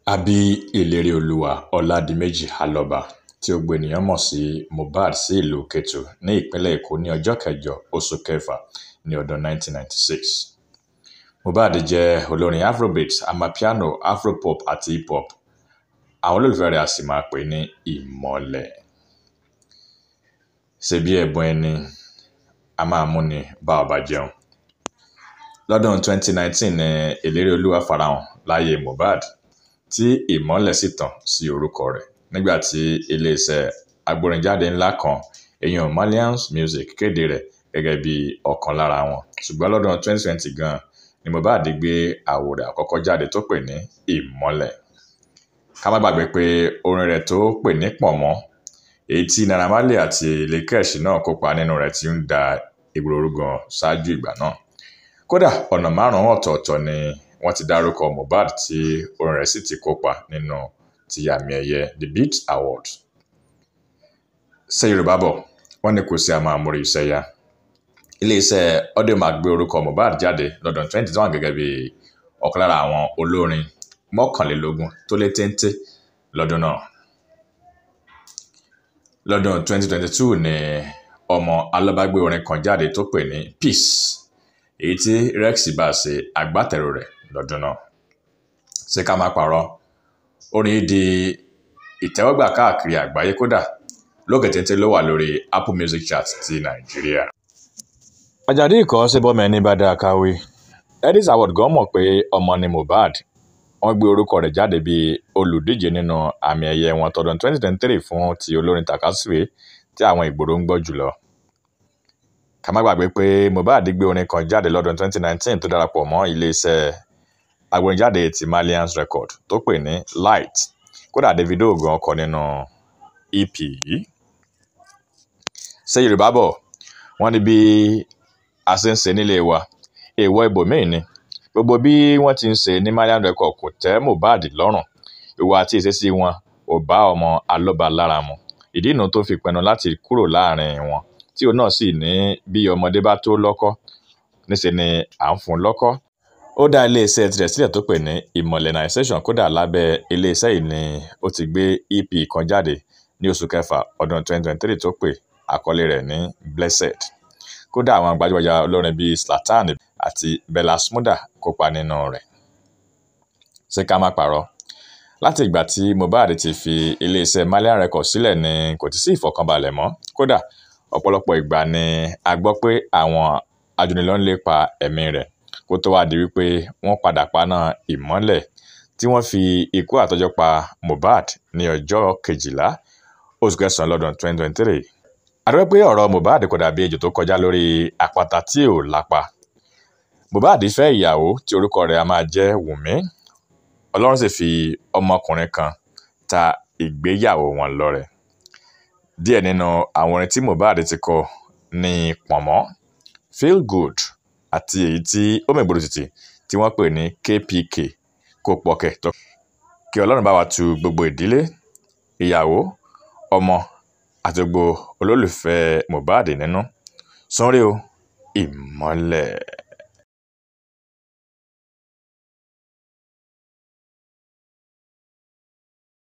a bí ìléríolúwà ọládìméjì alọ́ba tí gbogbo ènìyàn mọ̀ sí mohbad sí ìlú kétu ní ìpínlẹ̀ èkó ní ọjọ́ kẹjọ oṣù kẹfà ní ọdún 1996 mohbad jẹ́ olórin afrobeat amapiano afropop àti hip hop àwọn olólùfẹ́ rẹ̀ a sì máa pè ní ìmọ̀lẹ̀ ṣebí ẹ̀bùn ẹni a máa múni bá ọba jẹun lọ́dún 2019 ní ìléríolúwà farahàn láyé mohbad tí ìmọ́lẹ̀ sì tàn sí orúkọ rẹ̀ nígbà tí iléeṣẹ́ agbórinjáde ńlá kan èèyàn malians music kéde rẹ̀ gẹ́gẹ́ bí ọ̀kan lára wọn ṣùgbọ́n lọ́dún 2020 gan ni mohbad gbé àwo rẹ̀ àkọ́kọ́ jáde tó pè ní ìmọ́lẹ̀ ká má gbàgbé pé orin rẹ̀ tó pè ní pọ̀nmọ́ èyí tí naira marley àti lekesh náà kópa nínú rẹ̀ ti ń da ìgboro gan ṣáájú ìgbà náà kódà ọ̀nà márùn-ún ọ̀tọ̀ọ̀tọ̀ ni wọ́n ti dárúkọ mohbad tí orin rẹ̀ sì ti kópa nínú ti àmì ẹ̀yẹ the beat awards ṣé yorùbá bọ̀ wọ́n ní kò sí àmọ́ àmúrí iṣẹ́ yá iléeṣẹ́ audiomack gbé orúkọ mohbad jáde lọ́dún 2021 gẹ́gẹ́ bí ọ̀kan lára àwọn olórin mọ́kànlélógún tó lé téńté lọ́dún náà lọ́dún 2022 ni ọmọ alábàgbé orin kan jáde tó pè ní peace èyí tí rex bá ṣe agbátẹrù rẹ̀ lọ́dún náà ṣé ká má parọ́ orin yìí di ìtẹ́wọ́gbà káàkiri àgbáyé kódà lókè téńté ló wà lórí apple music chart ti nàìjíríà. àjàdí ìkọ́ ṣe bọ́mọ ẹni bá dáa káwé edis award gan mọ̀ pé ọmọ ni mohbad wọ́n gbé orúkọ rẹ̀ jáde bíi olùdíje nínú àmì ẹ̀yẹ wọn tọdún 2023 fún ti olórin takasuwe tí àwọn ìgboro ń gbọ́ jùlọ ká má gbàgbé pé mohbad gbé orin kan jáde lọ́dún 2019 tó darapọ̀ mọ́ iléeṣẹ́ agbórinjáde ti malians record tó pè ní light kódà davido gan kọ nínú ep yìí ṣé yorùbá bọ̀ wọ́n ní bí a ṣe ń ṣe nílé wa èèwọ̀ ibòmíì ni gbogbo bí wọ́n ti ń ṣe ní malians record kò tẹ́ mohbad lọ́rùn ìwà àti ìṣesí wọn ò bá ọmọ alọ́ba lára mu ìdí ìnù tó fi pinnu láti kúrò láàrin wọn tí òun náà sì ní bí ọmọdé bá tó lọ́kọ́ níṣẹ́ ni à ń fún lọ́kọ́ ó dá iléeṣẹ́ tirẹ̀ sílẹ̀ tó pè ní ìmọ̀lẹ́nàìsẹ́sàn kódà lábẹ́ iléeṣẹ́ yìí ni ó ti gbé ep kan jáde ní oṣù kẹfà ọdún 2023 tó pè àkọlé rẹ̀ ní blessed kódà àwọn gbajúgbajà olórin bíi Zlatan àti Bella Shmurda kópa nínú rẹ̀ ṣé ká má parọ́ láti ìgbà tí Mohbad ti fi iléeṣẹ́ Malian Records sílẹ̀ ni kò ti sí ìfọ̀kànbalẹ̀ mọ́ kódà ọ̀pọ̀lọpọ̀ ìgbà ni a gbọ́ pé àwọn ajúnilọ́ ń lépa ẹ̀mí rẹ̀ kó tó wá di wípé wọ́n padà paná ìmọ́lẹ̀ tí wọ́n fi ikú àtọ́jọ́ pa Mohbad ní ọjọ́ kejìlá oṣù kẹsàn-án lọ́dún 2023 àdúgbò pé ọ̀rọ̀ Mohbad kò dàbí ejò tó kọjá lórí àpáta tí ò lápa Mohbad fẹ́ ìyàwó tí orúkọ rẹ̀ a máa jẹ́ Wùmí Ọlọ́run sì fi ọmọkùnrin kan ta ìgbéyàwó wọn lọ́rẹ díẹ̀ nínú àwọn orin tí Mohbad ti kọ ní pọ̀nmọ́ feel good àti èyí tí ó mẹ́gbòrò títì tí wọ́n pè ní kpk kó pọ̀kẹ́ tó kí ọlọ́run bá wa tu gbogbo ìdílé ìyàwó ọmọ àti gbogbo olólùfẹ́ Mohbad nínú sunre o ìmọ́lẹ̀.